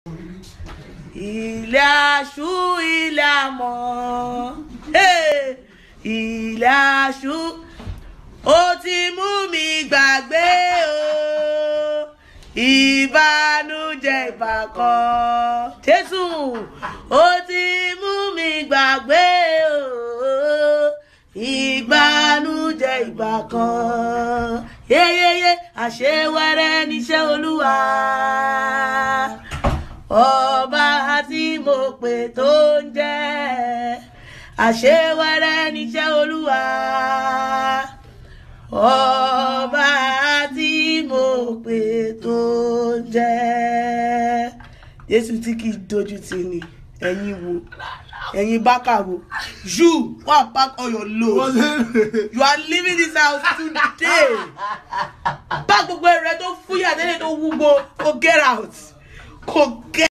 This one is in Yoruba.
ilé aṣú ilé àmọ́ hey! ilé aṣú ó ti mú mi gbàgbé o ìbànújẹ́ ìbàkan jésù ó ti mú mi gbàgbé o ìbànújẹ́ ìbàkan yeyeye àṣewẹrẹ níṣẹ́ olúwa ọba tí mo pè tó ń jẹ́ àṣewẹrẹ níṣẹ́ olúwa ọba tí mo pè tó ń jẹ́ jésù tí kì í dojú tì ní ẹ̀yin wo ẹ̀yin bákà wo you wà pack all your load you are leaving this house today bá gbogbo ẹrẹ tó fúyà tẹ́lẹ̀ tó wúwo go get out go get.